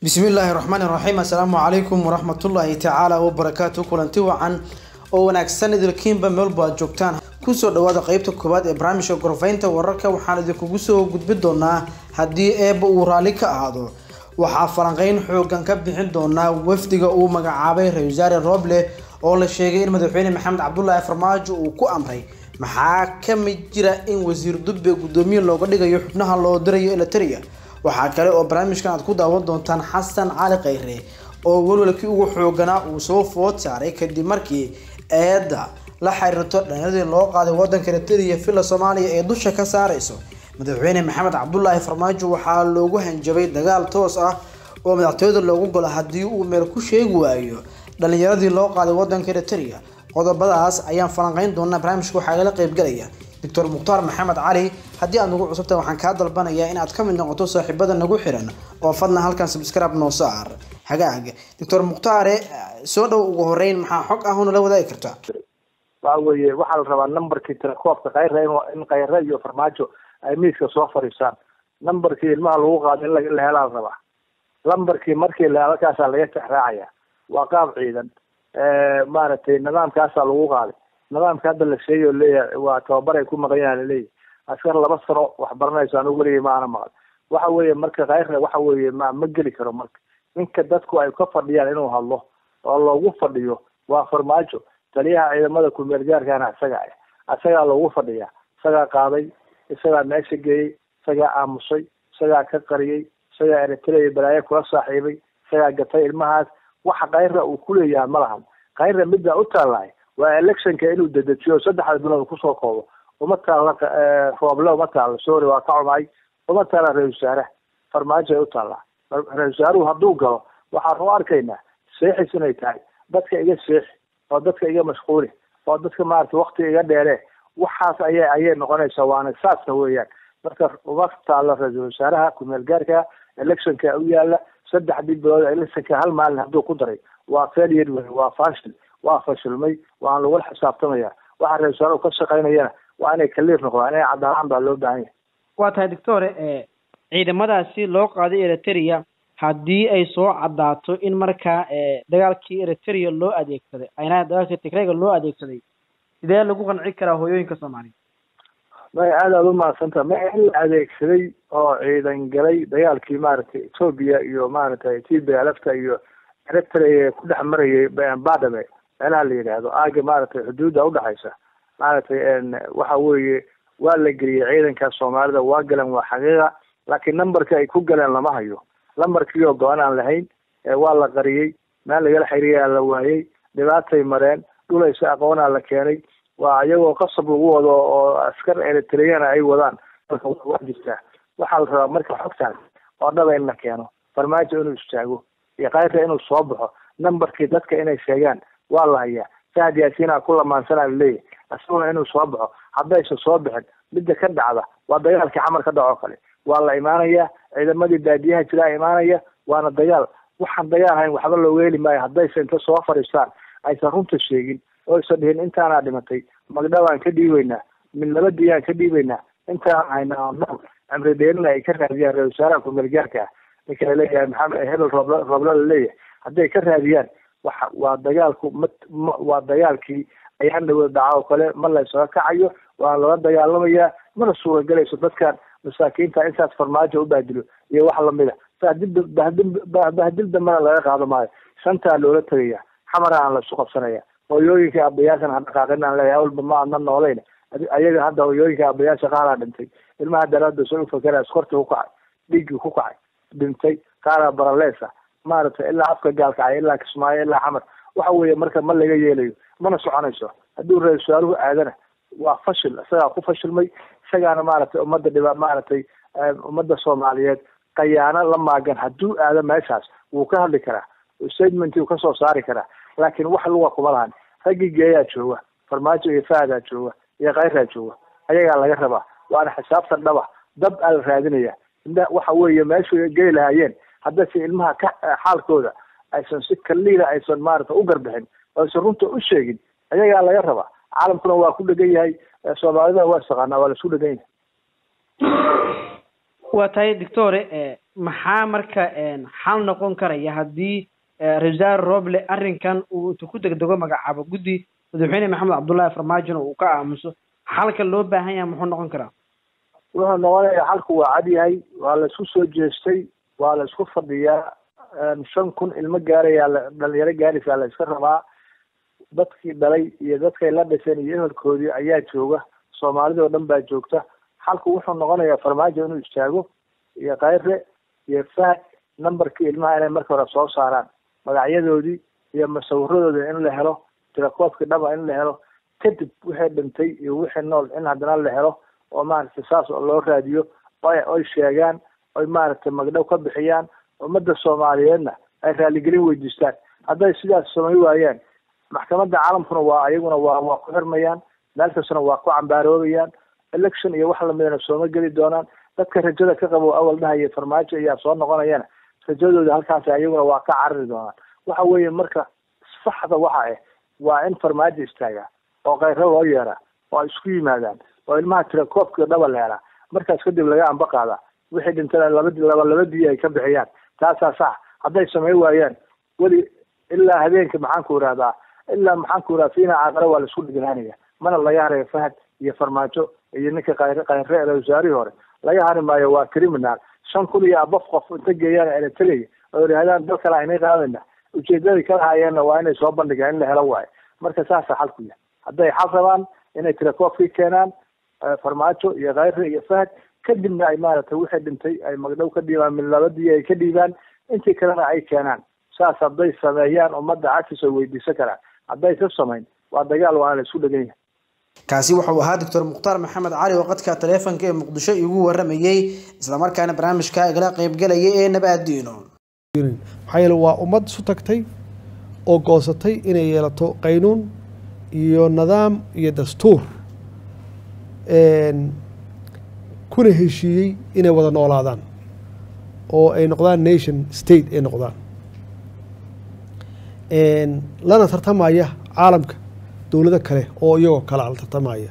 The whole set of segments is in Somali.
bismi illaahi raxmaani raxiim assalaamu calaykum waraxmatullaahi tacaala wabarakaatu kulanti wacan oo wanaagsan idilkiinba meelba aad joogtaan kusoo dhawaada qeybta koowaad ee barnaamijka gorfaynta wararka waxaan idinkugu soo gudbin doonaa haddii eebba uu raalli ka ahaado waxaa falanqeyn xoogan ka bixin doonaa wafdiga uu magacaabay ra-isul wasaare roble oo la sheegay in madaxweyne maxamed cabdulaahi farmaajo uu ku amray maxaa ka mid jira in wasiir dubbe guddoomiye looga dhigayo xubnaha loo dirayo eliteria waxaa kale oo barnaamijkan aad ku daawan doontaan xasan cali khayre oo welwelkii ugu xooganaa uu soo food saaray kadib markii eedda la xiriirto dhallinyaradii loo qaaday wadanka eliteria villa soomaaliya ee dusha ka saareyso madaxweyne maxamed cabdulaahi farmaajo waxaa loogu hanjabay dagaal toos ah oo madaxtooyada loogu golo haddii uu meel ku sheegi waayo dhalinyaradii loo qaaday wadanka eliteria qodobadaas ayaan falanqeyn doonaa barnaamijka waxaa igala qeybgalaya doctor mukhtaar maxamed cali haddii aad nagu cusubtahay waxaan kaa dalbanayaa in aad ka mid noqoto saaxiibada nagu xiran oo fadlan halkan subscribe noo saar hagaag doctor mukhtaare soo dhow ugu horeyn maxaa xog ah oo nala wadaagi kartaa waxa weeye waxaa la rabaa numberkii telekoobka khayre in khayre iyo farmaajo ay miiska soo fadhiisaan numberkii ilmaha lagu qaado in la helaa la rabaa lambarkii markii la halkaasaa laga tixraacaya waa qaab ciidan maaragtay nidaamkaasaa lagu qaaday nidaamka hadda la sheegay oo leeyahay waa tababar ay ku maqan yahan laleeyahay askar laba sano wax baranayso anigu weligay maana maqan waxa weeye marka khayre waxa weeye ma ma geli karo marka ninka dadku ay ka fadhiyaan inuu hadlo oo loogu fadhiyo waa farmaajo taliyaha ciidamada kumeel gaarkaana isaga ah isagaa loogu fadhiyaa isagaa qaaday isagaa meesha geeyey isagaa aamusay isagaa ka qariyey isagaa eritrea balaayo kula saaxiibay isagaa gatay ilmahaas waxa khayra uu kuleeyahay ma lahan khayra middaa u taallahay waa electionka inuu dedejiyo saddexda bilood kusoo koobo uma taalla rooble uma taalla sorry waa ka cumay uma taalla ra-isul wasaare farmaajo ay u taallaa ra-isul wasaaruhu hadduu galo waxaan u arkaynaa seexis inay tahay dadka iga seexi oo dadka iga mashquuli oo dadka maarata wakti iga dheere waxaas ayay ayay noqonaysaa waana saasa weeyaan marka uma taalla ra-iisul wasaaraha kumeel gaarka electionka u yaala saddexdii bilood electionka hal maalin hadduu ku daray waa failure wey waa fashil waa fashilmay waan lagula xisaabtamaya waxa ra-isul wasaaruhu ka shaqaynayana waa inay kaliir noqdaan inay cadaalaan baa loo baahan yahay waa tahay doctore ciidamadaasi loo qaaday eriteria haddii ay soo caddaato in markaa dagaalkii eriteria loo adeegsaday ayna dagaalkii tigrayga loo adeegsaday sidee lagu qanci karaa hooyooyinka soomaaliya may aad aada umahadsanta ma in la adeegsaday oo ciidan galay dagaalkii maaragtay ethoobia iyo maaragtay ethiopia lafta iyo eritrea ku dhex marayay badame meelaha la yidhaahdo aaga maaragtay xuduudda udhexaysa maaragtay waxa weeye waa la geliyey ciidanka soomaalida waa galeen waa xaqiiqa laakiin numberka ay ku galeen lama hayo lambarkii oo go-an aan lahayn waa la qariyey meel lagala xiriyaa la waayey dhibaatay mareen dhulaysa aqoonaa la keenay waa iyagoo qasab lagu wado oo askar eritreana ay wadaan waa jirtaa waxaa la rabaa marka xogtaas oo dhaba in la keeno farmaajo inuu istaago iyo khayra inuu soo baxo numberkii dadka inay sheegaan waa la hayaa sahad yaasiina ku lamaansanaa laleeyahay isaguna inuu soo baxo haddaysa soo bixin midda ka dhacda waa dagaalkii xamar ka dhaco kale waa la imaanaya ciidamadii baadiyaha jiraa imaanaya waana dagaal waxaan dagaal hayn waxba looga heli maayo haddaysa inta soo fadhiistaan aysan runta sheegin oo aysan dhihin intaanaa dhimatay magdhabaan ka dhiibaynaa mid nabadiyaan ka dhiibaynaa intaan haynaa nool cimri dheerina ay ka raadiyaan ra-isul wasaaraha kumeelgaarka ah ninka laleeyahay maxamed hebel rooble rooble laleeyahay hadday ka raadiyaan waxa waa dagaalku ma ma waa dagaalkii ayaan dhawo dhaca oo kale ma laysaga kacayo waa laga dagaalamayaa mana suuragelayso dadkan masaakiinta intaas farmaajo u baadilo iyo wax lamida bahdil bahdil bahdil dambena laga qaado maayo shantaa loola tegaya xamara aan laisu qabsanaya hooyooyinka abayaashan ha dhaqaaqin aan leeyahay awalba ma adna noolayn ayaga hadda hooyooyinka abayaasha qaaraa dhintay ilmaha daraada soo ufakera iskorta ku kacay dhiiggii ku kacay dhintay qaaraa baraleesa maaragtay ilaa afka gaalkacay ilaa kismaayo ilaa xamar waxa weeye marka ma laga yeelayo mana soconayso hadduu ra-isul wasaaruhu aadana waa fashil isagaa ku fashilmay isagaana maaragtay ummadda dhiba maaragtay ummadda soomaaliyeed kayaano la maagan hadduu aado meeshaas wuu ka hadli karaa statement uu kasoo saari karaa laakiin wax luga kuma lahan raggii geeyaa jooga farmaajo iyo fahadaa jooga iyo khayraa jooga ayagaa laga rabaa waana xisaabtan dhaba dab aa la raadinaya waxa weeye meeshu geli lahaayeen haddase ilmaha ka xaalkooda aysan si kaliila aysan maarata u garbixin oo aysan runta u sheegin ayagaa laga rabaa caalamkuna waa ku dhegan yahay soomaalidana waa istaqaanaa waa laisku dhegan yahay waa tahay doctore maxaa marka xal noqon karaya haddii ra-isul wasaare roble arrinkan uu intu ku degdego magacaabo guddi madaxweyne maxamed cabdullahi farmaajona uu ka aamuso xalka loo baahan yahay muxuu noqon karaa wuxuu noqonayaa xalku waa cad yahay waa la isku soo jeestay waa la isku fadhiyaa shan kun ilmo gaarayaa la dhalinyaro gaaraysaa la iska rabaa dadkii dhalay iyo dadkay la dhasheen iyo ehelkoodii ayaa jooga soomaalida oo dhan baa joogta xalku wuxuu noqonayaa farmaajo inuu istaago iyo kayre iyo fahad numberkii ilmaha inay marka hore soo saaraan magacyadoodii iyo masawiradoodii in la helo tirakoodkii dhaba in la helo kadib wixii dhintay iyo wixii nool in haddana la helo oo maaragtay saas oo loo raadiyo oy oy sheegaan oy maaragtay magdhow ka bixiyaan ummadda soomaaliyeedna ay raaligelin weydiistaan hadday sidaas samay waayaan maxkamadda caalamkuna waa ayaguna waa waa ku xirmayaan meel kastana waa ku cambaaroobeyaan election iyo wax lamidana sooma geli doonaan dadka rajada ka qabo awal dhahaya farmaajo ayaa soo noqonayana rajadooda halkaasi ayaguna waa ka carari doonaan waxa weeye marka saxda waxa ah waa in farmaajo istaagaa oo kayro loo yeeraa oo ay isku yimaadaan oo ilmaha tirakoobkii dhaba la helaa markaas kadib laga amba qaadaa wixii dhintana labadi laba labadii ay ka bixiyaan taasaa sax hadday samay waayaan weli ilaa habeenka maxaan ku irahdaa ilaa maxaan ku irahdaa fiina caaqare waa la isku dhiglaanaya mana laga harayo fahad iyo farmaajo iyo ninka kayre kayre ee wasaarihii hore laga hari maayo waa criminal shan kun iyo abof qof inta geeyaan ayna tegaya oo yidhahdaan dal kale aynay qaadayna ujeedadii ka lahayeenna waa inay soo bandhigaan in la helo waayo marka saasa xalku yahay hadday xal rabaan inay tirakoobkii keenaan farmaajo iyo kayre iyo fahad kadibna ay maaragtay wixii dhintay ay magdhow ka dhiibaan mid labadii ay ka dhiibaan intii kalena ay keenaan saas hadday sameeyaan ummadda cagtiis ay weydiisan karaan hadday ka samayn waa dagaal waana la isku dhegan yahay kaasi wuxuu ahaa doctor mukhtaar maxamed cali oo qadka taleefonka ee muqdisho igu waramayey islamarkaana barnaamijka igala qeybgalaya ee nabaadiino maxaa yeele waa ummad isu tagtay oo goosatay inay yeelato qaynuun iyo nidaam iyo dastuur kuna heshiiyey inay wada noolaadaan oo ay noqdaan nation state ay noqdaan lana tartamaya caalamka dowlado kale oo iyagoo kale la tartamaya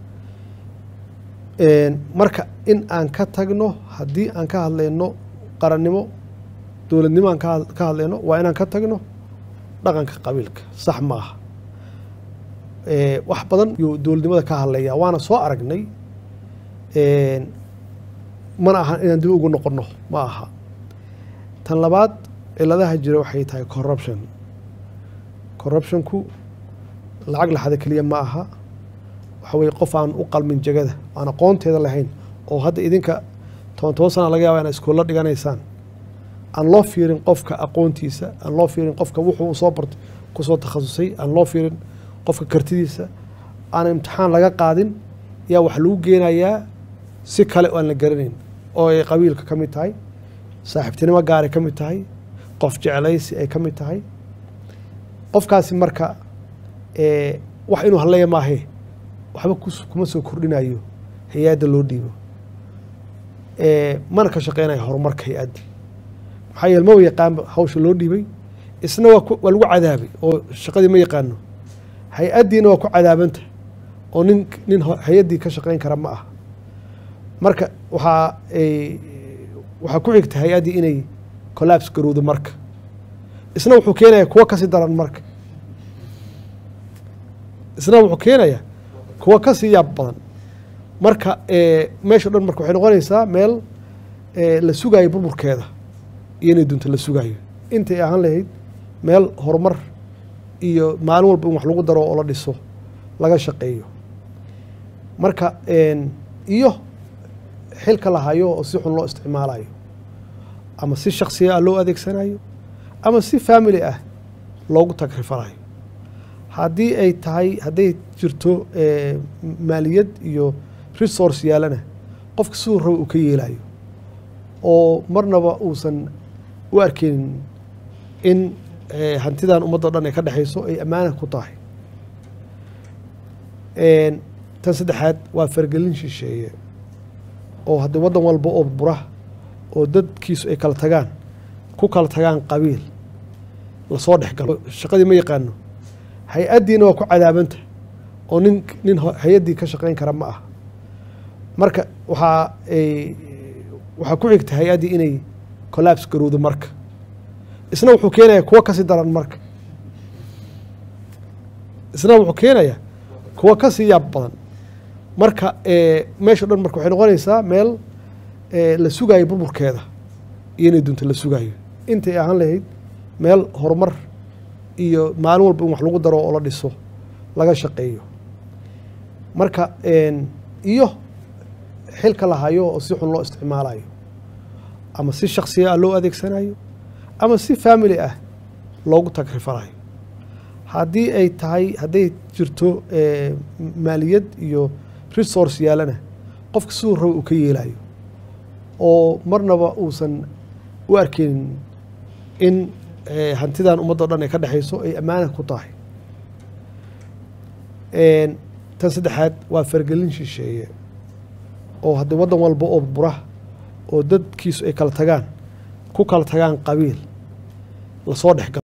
marka in aan ka tagno haddii aan ka hadlayno qarannimo dowladnimo aan ka hadlayno waa inaan ka tagno dhaqanka qabiilka sax ma aha wax badan yuu dowladnimada ka hadlaya waana soo aragnay mana ahan inaan dib ugu noqonno ma aha tan labaad ciladaha jira waxay tahay corruption corruptionku lacag laxada keliya ma aha waxa weye qof aan u qalmin jegada aan aqoonteeda lahayn oo hadda idinka toban toban sana laga yaba ina iskuulla dhiganaysaan aan loo fiirin qofka aqoontiisa aan loo fiirin qofka wuxuu soo bartay kusoo takhasusay aan loo fiirin qofka kartidiisa aan imtixaan laga qaadin yaa wax lagu geenayaa si kale oo aan la garanayn oo ay qabiilka ka mid tahay saaxiibtinimo gaaray ka mid tahay qof jeclaysi ay ka mid tahay qofkaasi marka wax inuu hadlaya maahee waxba kuma soo kordhinayo hay-adda loo dhiibo mana ka shaqeynayo horumarka hay-adda maxaa yeele maba yaqaanba hawsha loo dhiibay isna waa waa lagu cadaabay oo shaqadii ma yaqaano hay-addiina waa ku cadaabanta oo nin nin hay-addii ka shaqeyn kara ma aha marka waxaa waxaa ku xigta hay-addii inay collapse garowdo marka isna wuxuu keenaya kuwa kasii daran marka isna wuxuu keenaya kuwa kasii yaab badan marka meesha dhan marka waxay noqonaysaa meel la sugaayo burburkeeda iyo inay dunto la sugaayo intay ahaan lahayd meel horumar iyo maalin walba in wax lagu daro oo la dhiso laga shaqeeyo marka iyo xilka la hayo oo si xun loo isticmaalayo ama si shaksiya ah loo adeegsanayo ama si family ah loogu tagrifanayo haddii ay tahay hadday jirto maaliyad iyo resource yaalana qofka siduu raba uu ka yeelayo oo marnaba uusan u arkeynin in hantidan ummaddo dhan ay ka dhexayso ay ammaana ku tahay tan saddexaad waa fargelin shisheeye oo haddii waddan walba oo bura oo dadkiisu ay kala tagaan ku kala tagaan qabiil lasoo dhex galo shaqadii ma yaqaano hay-addiina waa ku cadaabanta oo nin nin hay-addii ka shaqeyn kara ma ah marka waxaa waxaa ku xigta hay-addii inay collapse garowdo marka isna wuxuu keenayaa kuwo kasii daran marka isna wuxuu keenayaa kuwo kasii yaab badan marka meesha dhan marka waxay noqonaysaa meel la sugaayo burburkeeda iyo inay dunta la sugaayo intay ahaan lahayd meel horumar iyo maalin walba in wax lagu daro oo la dhiso laga shaqeeyo marka iyo xilka la hayo oo si xun loo isticmaalayo ama si shaksiya ah loo adeegsanayo ama si family ah loogu tagrifalayo haddii ay tahay hadday jirto maaliyad iyo resource yaalana qofka siduu raba uu ka yeelayo oo marnaba uusan u arkeynin in hantidan ummaddo dhan ay ka dhexayso ay ammaana ku tahay tan saddexaad waa fargelin shisheeye oo haddii waddan walba oo bura oo dadkiisu ay kala tagaan ku kala tagaan qabiil lasoo dhex galo